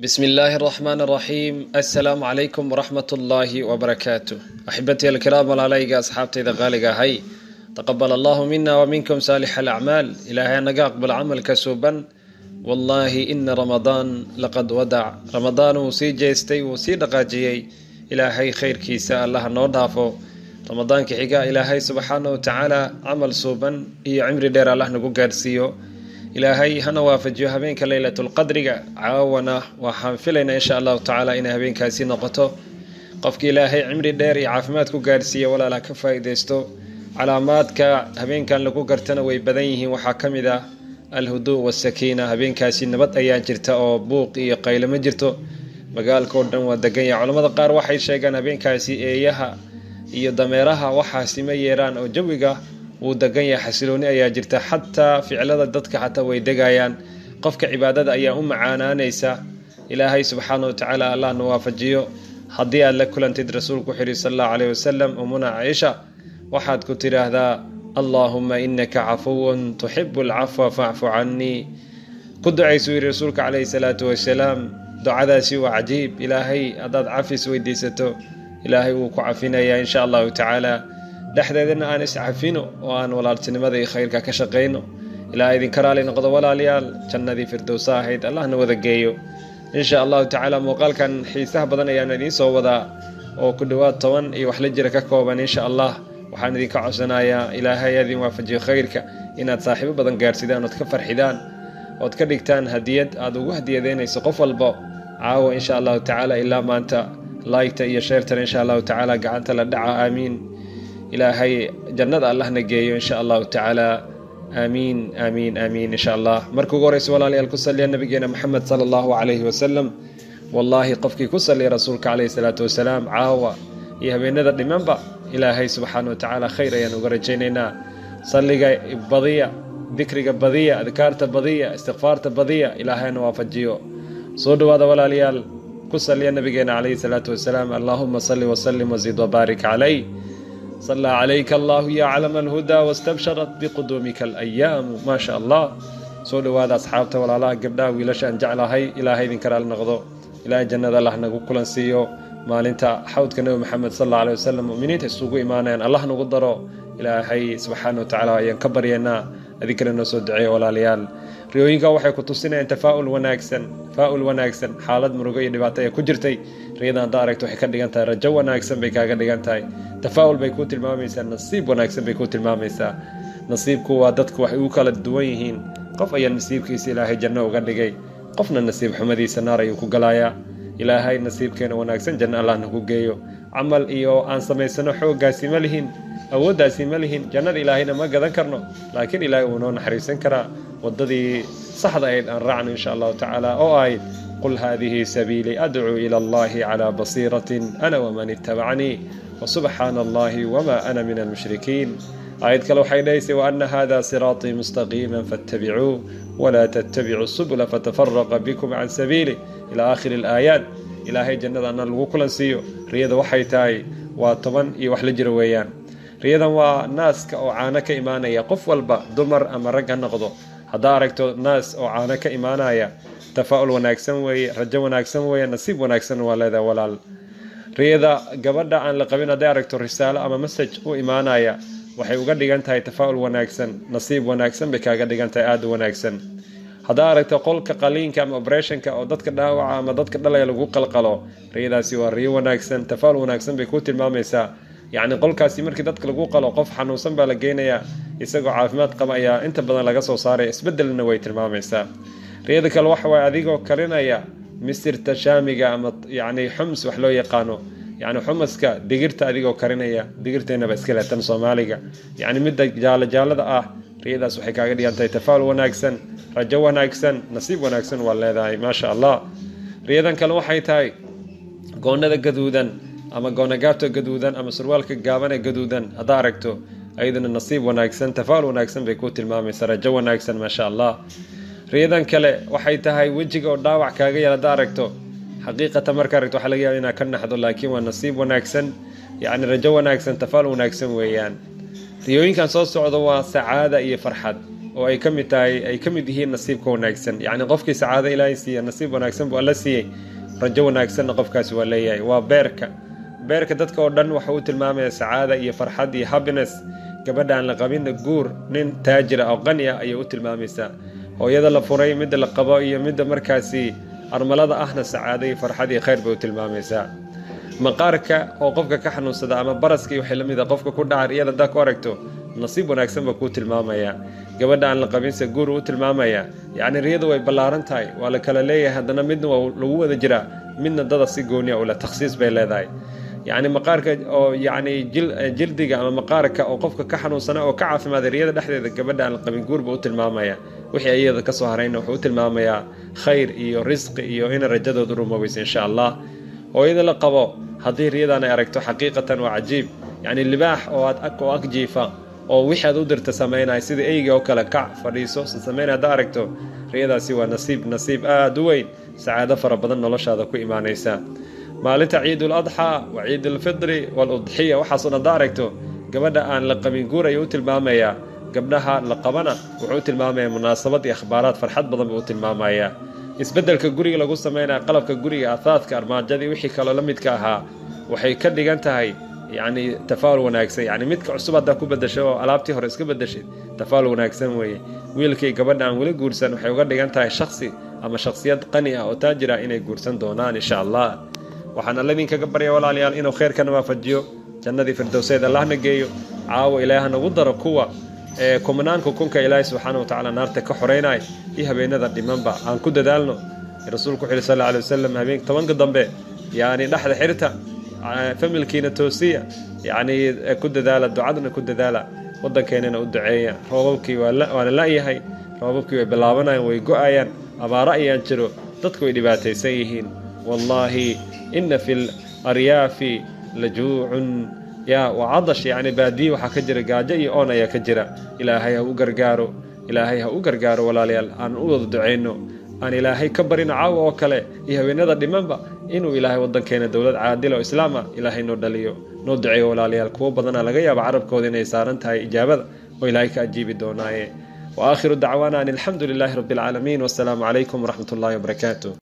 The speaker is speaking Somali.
بسم الله الرحمن الرحيم السلام عليكم ورحمة الله وبركاته أحبتي الكرام والعليقة أصحابتي ذا غالقة هاي تقبل الله منا ومنكم صالح الأعمال إلهي نقاق بالعمل كسوبا والله إن رمضان لقد ودع رمضان وسي جيستي وسي دقاجيي إلهي خير كيسا الله نودافو رمضان كحقا إلهي سبحانه وتعالى عمل سوبا إي عمري دير الله نقو قارسيو ilaahay hana waafajiyo habeenka leylatulqadriga caawana waxaan filaynaa insha allahu tacaala inay habeenkaasi noqoto qofka ilaahay cimri dheer iyo caafimaad ku gaarsiiya walaala ka faa-ideysto calaamaadka habeenkan lagu gartana way badan yihiin waxaa ka mid ah alhuduu wasakiina habeenkaasi nabad ayaa jirta oo buuq iyo qaylo ma jirto magaalka oo dhan waa degan yaha culamada qaar waxay sheegaan habeenkaasi eeyaha iyo dameeraha waxaasi ma yeeraan oo jawiga wuu degan yahay xasilooni ayaa jirta xataa ficlada dadka xataa way degayaan qofka cibaadada ayaa u macaanaanaysa ilaahay subxaana watacaala allahna waafajiyo haddii aad la kulantid rasuulku wuxuu yihi sal allahu caleyh wasalam umuna caaisha waxaad ku tidhaahdaa allaahuma inaka cafuwun tuxibu alcafwa facfu canii ku ducaysuu yihi rasuulka caleyhi salaatu wasalaam ducadaasi waa cajiib ilaahay haddaad cafis weydiisato ilaahay wuu ku cafinayaa insha allahu tacaala dhexdeedana aan iscafino oo aan walaaltinimada iyo khayrka ka shaqayno ilaa idinka raali noqdo walaalayaal jannadii firdowsa ahayd allahna wada geeyo insha allahu tacaala muuqaalkan xiisaha badan ayaan idiin soo wadaa oo ku dhowaad toban iyo wax la jira ka kooban insha allah waxaan idinka codsanayaa ilaahay adin waafajiyo khayrka inaad saaxiibo badan gaarsidaan ood ka farxidaan ood ka dhigtaan hadiyad aad ugu hadiyadeynayso qof walbo caawa insha allahu tacaala ilaa maanta laygta iyo sheertan insha allahu tacaala gacanta la dhaca aamiin ilaahay jannada allahna geeyo insha allahu tacaala aamiin aamiin aamiin insha allah marka ugu horeysa walaalayaal ku saliya nabigeena maxamed sala allahu calayhi wasalam wallaahi qofkii ku saliya rasuulka caleyhi salaatu wasalaam caawa iyo habeenada dhimanba ilaahay subxaana wa tacaala khayr ayaan uga rajaynaynaa salliga badiya dikriga badiya adkaarta badiya istikfaarta badiya ilaahayna waafajiyo soo dhawaada walaalayaal ku saliya nabigeena caleyhi salaatu wasalaam allaahuma salli wasalim wazid wabaarik calay صلى عليك الله يا علم الهدى واستبشرت بقدومك الأيام ما شاء الله soo dhawaada asxaabta walaalaha gabdhaha wiilasha aan jeclahay ilaahay idin karaal noqdo ilaahay jannada allah nagu kulan siiyo maalinta xawdka nebi maxamed sal alla alay wasalam muminiinta isugu imaanayaan allah nagu daro ilaahay subxaana wa tacaala ayaan ka baryaynaa adinkana noo soo duceeya walaalayaal riyooyinka waxay ku tusinayaan tafaa'ul wanaagsan tafaa'ul wanaagsan xaalad murugo iyo dhibaato ee ku jirtay riyada haddaa aragto waxay ka dhigan tahay rajo wanaagsan bay kaaga dhigan tahay tafaa'ul bay kuu tilmaamaysaa nasiib wanaagsan bay kuu tilmaamaysaa nasiibku waa dadku waxay ugu kala duwan yihiin qof ayaa nasiibkiisa ilaahay janno uga dhigay qofna nasiib xumadiisa naar ayuu ku galayaa ilaahay nasiibkeena wanaagsan janno allahna ku geeyo camal iyo aan samaysano xooggaasi ma lihin awooddaasi ma lihin jannada ilaahayna ma gadan karno laakiin ilaahay wuu noo naxariisan karaa waddadii saxda ayd aan raacno insha allahu tacaala oo ahayd qul haadihi sabiilii adcuu ila allahi calaa basiiratin ana waman ittabacanii wasubxaana allahi wma ana min almushrikiin aayad kale waxay dhahaysay waana hada siraaطii mustaqiima faاtabicuu wla ttabicuu subula fatafaraqa bikum can sabiili ila aakhiri اlaayaat ilaahay jannada ana lagu kulan siiyo riyada waxay tahay waa toban iyo wax la jira weeyaan riyadan waa naaska oo caano ka imaanaya qof walba dumar ama rag ha noqdo haddaa aragto naas oo caano ka imaanaya tafaa'ul wanaagsan weeye rajo wanaagsan weeye nasiib wanaagsan waa leedahay walaal riyada gabadha aan la qabin hadday aragto risaalo ama masaj u imaanaya waxay uga dhigan tahay tafaa'ul wanaagsan nasiib wanaagsan bay kaaga dhigan tahay aada u wanaagsan haddaa aragto qolka qaliinka ama oberationka oo dadka dhaawaca ama dadka dhalaya lagu qalqalo riyadaasi waa riyo wanaagsan tafaa'ul wanaagsan bay kuu tilmaamaysaa yacni qolkaasi markii dadka lagu qalo qof xanuunsan baa la geynayaa isagoo caafimaad qaba ayaa inta badan laga soo saaraya isbedelna way tilmaamaysaa riyada kale waxa waay adigoo karinaya misirta shaamiga ama yacni xums wax loo yaqaano yacni xumaska digirta adigoo karinaya digirteennaba iska leetan soomaaliga yacni midda jaalo jaalada ah riyadaas waxay kaaga dhigan tahay tafaa'ul wanaagsan rajo wanaagsan nasiib wanaagsan waa leedahay maasha allah riyadan kale waxay tahay goonada gaduudan ama goonagaabta gaduudan ama surwaalka gaabane gaduudan haddaa aragto ayaduna nasiib wanaagsan tafaa'ul wanaagsan bay kuu tilmaamaysaa rajo wanaagsan maasha allah riyadan kale waxay tahay wejiga oo dhaawac kaaga yar haddaa aragto xaqiiqatan marka aragto waxa laga yaaba inaad ka naxdo laakiin waa nasiib wanaagsan yacni rajo wanaagsan tafaa'ul wanaagsan weeyaan riyooyinkan soo socdo waa sacaada iyo farxad oo ay ka mid tahay ay ka mid yihiin nasiibka wanaagsan yacni qofkii sacaado ilaahay siiya nasiib wanaagsan buu alla siiyey rajo wanaagsanna qofkaasi waa leeyahay waa beerka beerka dadka oo dhan waxa uu tilmaamaya sacaada iyo farxad iyo happiness gabadha aan la qabinna guur nin taajira oo qani ah ayay u tilmaamaysaa hooyada la furay midda la qabo iyo midda markaasi armalada ahna sacaado iyo farxad iyo khayr bay u tilmaamaysaa maqaarka oo qofka ka xanuunsada ama baraska iyo waxay la mid a qofka ku dhacar iyada haddaa ku aragto nasiib wanaagsan baa kuu tilmaamaya gabadha aan la qabinse guur u tilmaamaya yacni riyadu way ballaaran tahay waa la kala leeyahay haddana midna waa lagu wada jiraa midna dada si gooniya ula takhsiis bay leedahay yacni maqaarka oo yacni jildiga ama maqaarka oo qofka ka xanuunsana oo ka caafimaaday riyada dhexdeeda gabadha aan la qabin guur buu u tilmaamaya wixii iyada ka soo harayna wuxuu u tilmaamayaa khayr iyo risqi iyo ina rajadoodu rumoobaysa insha allah hooyada la qabo haddii riyadan ay aragto xaqiiqatan waa cajiib yacni libaax oo aad oo ag jiifa oo wixii aad u dirta samaynaya sida eyga oo kale kac fadhiiso samaynaya haddaa aragto riyadaasi waa nasiib nasiib aada u weyn sacaado fara badan noloshaada ku imaanaysa maalinta ciidul adxaa wa ciidulfitri waaludxiya waxaasoo dhan haddaa aragto gabadha aan la qabin guur ayuu u tilmaamayaa gabdhaha la qabana wuxuu u tilmaamayaa munaasabad iyo akhbaaraad farxad badan buu u tilmaamayaa isbeddelka guriga lagu sameynaya qalabka guriga ahaadka armaajadii wixii kaloo la midka ahaa waxay ka dhigan tahay yacni tafaa'ul wanaagsan yacni midka cusub haddaa ku bedasho oo alaabtii hore iska bedeshid tafaa'ul wanaagsan weeye wiilkii gabadha aan weli guursan waxay uga dhigan tahay shakhsi ama shakhsiyad qani ah oo taajir ah inay guursan doonaan insha allah waxaan alla idinkaga barya walaalayaal inuu khayrkana waafajiyo jannadii firdowseed allahna geeyo caawo ilaaha nagu daro kuwa ee kumnaanka kunka ilaahay subxaana wa tacaala naarta ka xoreynaya iyo habeenada dhimanba aan ku dadaalno rasuulku wuxu yhi sal alay wasalam habeen tobanka dambe yacni dhexda xirta familkiina toosiya yacni ku dadaala ducadna ku dadaala waddankeenana u duceeya roobabkii waana la'yahay roobabkii way bilaabanayaan way go-ayaan abaaro ayaan jiro dadku way dhibaataysan yihiin wallaahi ina fi laryaafi lajuucun ya waa cadash yacni baadiye waxaa ka jira gaajo iyo oon ayaa ka jira ilaahay ha u gargaaro ilaahay ha u gargaaro walaalayaal aan u wada ducayno aan ilaahay ka barino caawa oo kale iyo haweenada dhimanba inuu ilaahay waddankeena dowlad caadila oo islaam ah ilaahay noo dhaliyo noo duceeyo walaalayaal kuwo badana laga yaaba carabkooda inay saaran tahay ijaabada oo ilaahay ka ajiibi doonaaye wa aakhiru dacwaana an alxamdu lilaahi rabbi alcaalamiin wasalaamu calaykum waraxmat ullahi wabarakaatu